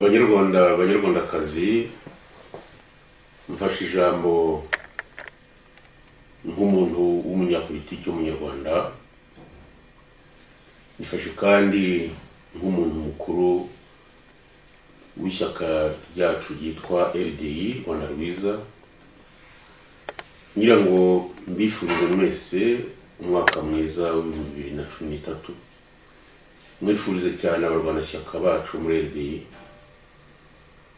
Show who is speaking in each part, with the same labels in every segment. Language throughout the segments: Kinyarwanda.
Speaker 1: banyarwanda banyarwandakazi mfashe ijambo nk'umuntu w'umunyapolitiki w'umunyarwanda mfashe kandi nk'umuntu mukuru w'ishyaka ryacu ryitwa RDI Rwanda Rwiza ngira ngo mbifurize mwese umwaka mwiza w'ibihumbi bibiri na cumi n'itatu mwifurize cyane abarwanashyaka bacu muri RDI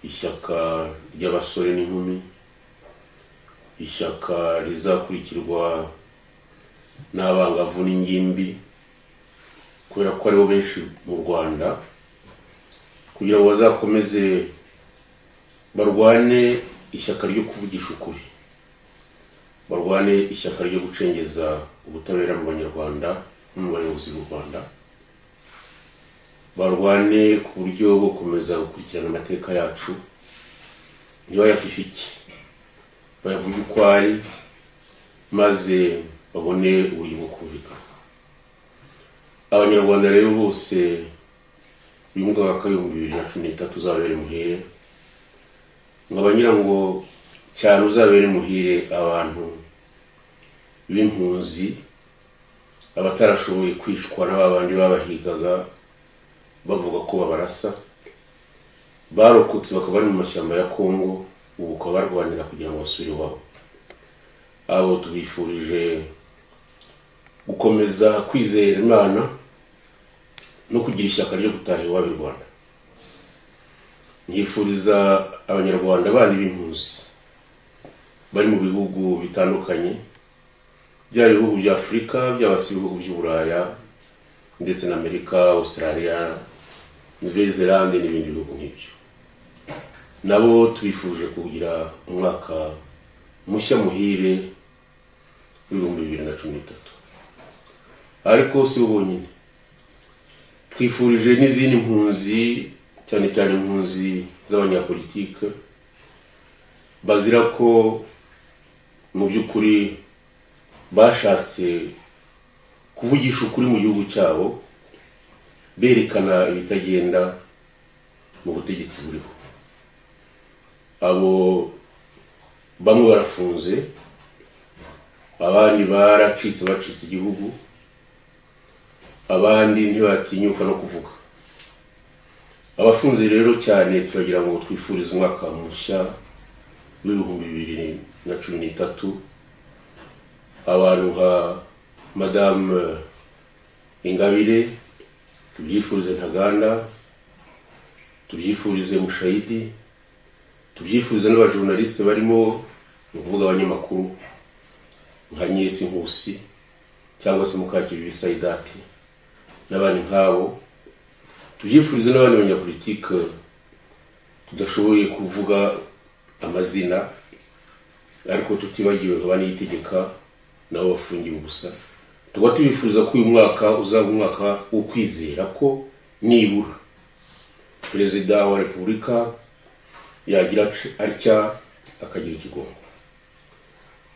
Speaker 1: ishyaka ry'abasore n'inkumi ishyaka rizakurikirwa n'abangavu n'ingimbi kubera ko aribo benshi mu rwanda kugira ngo bazakomeze barwane ishyaka ryo kuvugisha ukuri barwane ishyaka ryo gucengeza ubutabera mu banyarwanda no mu bayobozi b'u rwanda barwane ku buryo bwo gukomeza gukurikirana amateka yacu ntibayafifike bayavuge uko ari maze babone uburyo bwo kumvikana abanyarwanda rero bose uyu mwaka w'ibihumbi bibiri na cumi n'itatu uzabere muhire nkaba ngira ngo cyane uzabere muhire abantu b'impunzi abatarashoboye kwicwa na ba bandi babahigaga bavuga ko babarasa barokotse bakaba bari mu mashyamba ya kongo ubu bakaba barwanira kugira ngo basubire iwabo abo tubifurije gukomeza kwizera imana no kugira ishyaka ryo gutaha iwabo i rwanda nkifuriza abanyarwanda bandi b'impunzi bari mu bihugu bitandukanye byaba ibihugu bya afurika byaba se ibihugu by'uburaya ndetse na amerika australia nouvelle-zélande n'ibindi bihugu nk'ibyo nabo tubifuje kugira umwaka mushya muhire w'ibihumbi bibiri na cumi n'itatu ariko si bo bonyine twifurije n'izindi mpunzi cyane cyane impunzi z'abanyapolitike bazira ko mu by'ukuri bashatse kuvugisha ukuri mu gihugu cyabo berekana ibitagenda mu butegetsi buriho abo bamwe barafunze abandi baracitse bacitse igihugu abandi ntibatinyuka no kuvuga abafunze rero cyane turagira ngo twifurize umwaka mushya w'ibihumbi bibiri na cumi n'itatu abantu nka madamu ingabire tubyifurize ntaganda tubyifurize mushayidi tubyifurize n'abajournaliste barimo ni ukuvuga abanyamakuru nka nyesi nkusi cyangwa se mukakibibi sayidati n'abandi nk'abo tubyifurize n'abandi banyapolitike tudashoboye kuvuga amazina ariko tutibagiwe nka baniyitegeka nabo bafungiwe ubusa tukaba tubifuriza ko uyu mwaka uzaba umwaka wo kwizera ko nibura perezida wa repubulika yagira atya akagira ikigongo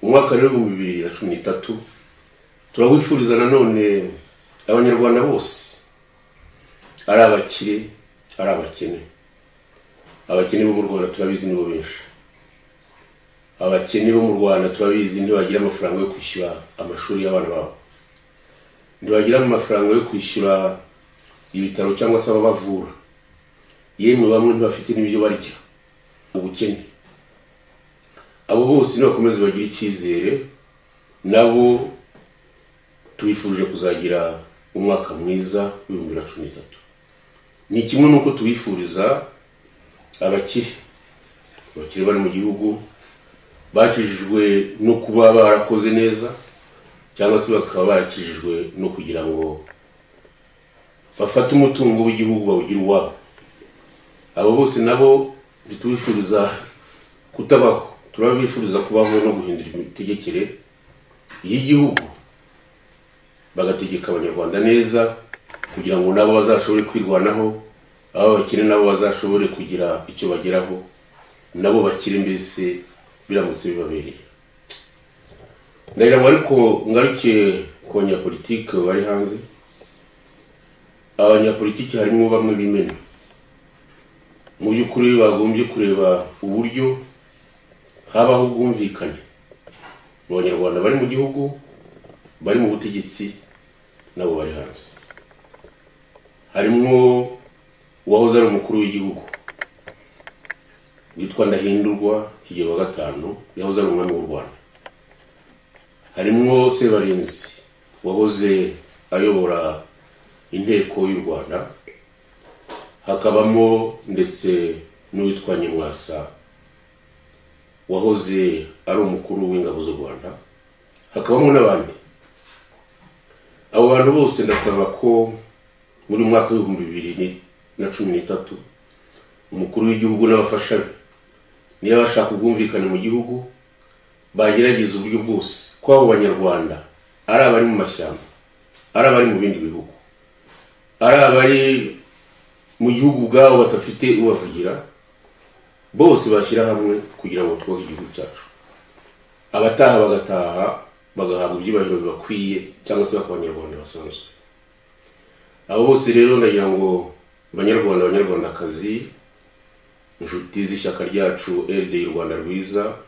Speaker 1: umwaka rero w'ibihumbi bibiri na cumi n'itatu turawifuriza nanone abanyarwanda bose ari abakire ari abakene abakene bo mu rwanda turabizi nibo benshi abakene bo mu rwanda turabizi ntibagira amafaranga yo kwishyura amashuri y'abana babo ntibagira amafaranga yo kwishyura ibitaro cyangwa se ababavura yemwe bamwe ntibafite n'ibyo barya ubukene abo bose nibakomeze bagire icyizere nabo tubifuje kuzagira umwaka mwiza w'ibihumbi bibiri na cumi n'itatu ni kimwe n'uko tubifuriza abakire abakire bari mu gihugu bakijijwe no kuba barakoze neza cyangwa se bakaba barakijijwe no kugira ngo bafate umutungo w'igihugu bawugire uwabo abo bose nabo ntitubifuriza kutabaho turabifuriza kubaho no guhindura imitegekere y'igihugu bagategeka abanyarwanda neza kugira ngo nabo bazashobore kwirwanaho abo bakire nabo bazashobore kugira icyo bageraho nabo bakire mbese biramutse bibabereye ndagira ngo ariko ngaruke ku banyapolitike bari hanze abanyapolitiki harimo bamwe b'imena mu by'ukuri bagombye kureba uburyo habaho ubwumvikane mu banyarwanda bari mu gihugu bari mu butegetsi nabo bari hanze harimo uwahoze ari umukuru w'igihugu witwa ndahindurwa kigero gatanu yahoze ari umwami w'u rwanda harimo sebarinzi wahoze ayobora inteko y'u rwanda hakabamo ndetse n'uwitwa nyamwasa wahoze ari umukuru w'ingabo z'u rwanda hakabamo n'abandi abo bantu bose ndasaba ko muri mwaka w'ibihumbi bibiri na cumi n'itatu umukuru w'igihugu n'abafasha be niba bashaka ubwumvikane mu gihugu bagerageza uburyo bwose ko abo banyarwanda ari abari mu mashyamba ari abari mu bindi bihugu ari abari mu gihugu ubwabo badafite ubavugira bose bashyira hamwe kugira ngo twubake igihugu cyacu abataha bagataha bagahabwa ibyubahiro bibakwiye cyangwa se bakaba abanyarwanda basanzwe abo bose rero ndagira ngo banyarwanda banyarwandakazi inshuti z'ishyaka ryacu eride y'u rwanda rwiza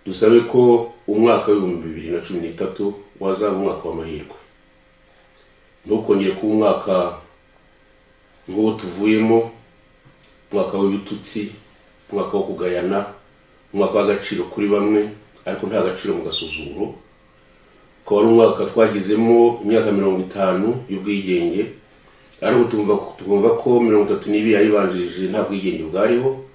Speaker 1: dusabe ko umwaka w'ibihumbi bibiri na cumi n'itatu wazaba umwaka w'amahirwe ntukongere kuba umwaka nk'uwo tuvuyemo umwaka w'ibitutsi umwaka wo kugayana umwaka w'agaciro kuri bamwe ariko nta gaciro mu gasuzuguro ukaba ari umwaka twagezemo imyaka mirongo itanu y'ubwigenge ariko tumva tukumva ko mirongo itatu n'ibiri yayibanjirije nta bwigenge bwariho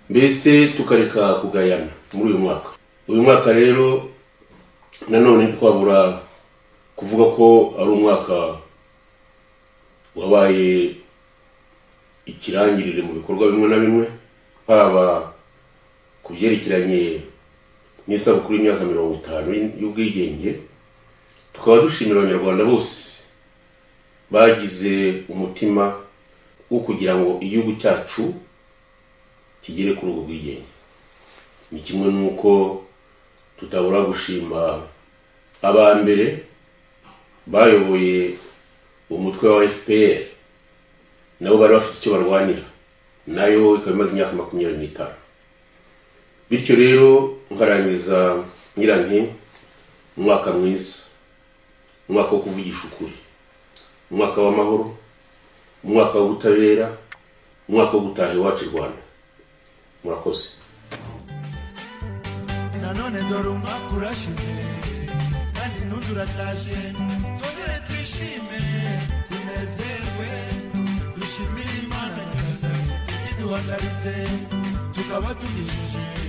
Speaker 1: mbese tukareka kugayana muri uyu mwaka uyu mwaka rero nanone twabura kuvuga ko ari umwaka wabaye ikirangirire mu bikorwa bimwe na bimwe haba ku byerekeranye n'isabukuru y'imyaka mirongo itanu y'ubwigenge tukaba dushimira abanyarwanda bose bagize umutima wo kugira ngo igihugu cyacu kigere kuri ubwo bwigenge ni kimwe n'uko tutabura gushima aba mbere bayoboye umutwe wa fpr nabo bari bafite icyo barwanira nayo ikaba imaze imyaka makumyabiri n'itanu bityo rero nkarangiza ngira nti umwaka mwiza umwaka wo kuvugisha ukuri umwaka w'amahoro umwaka w'ubutabera umwaka wo gutaha iwacu i rwanda murakoze
Speaker 2: nanone dore umwaka urashize kandi n'undi uratashye twongere twishime tunezerwe dushimire imana nyagasani ikiduhagaritse tukaba tugejeje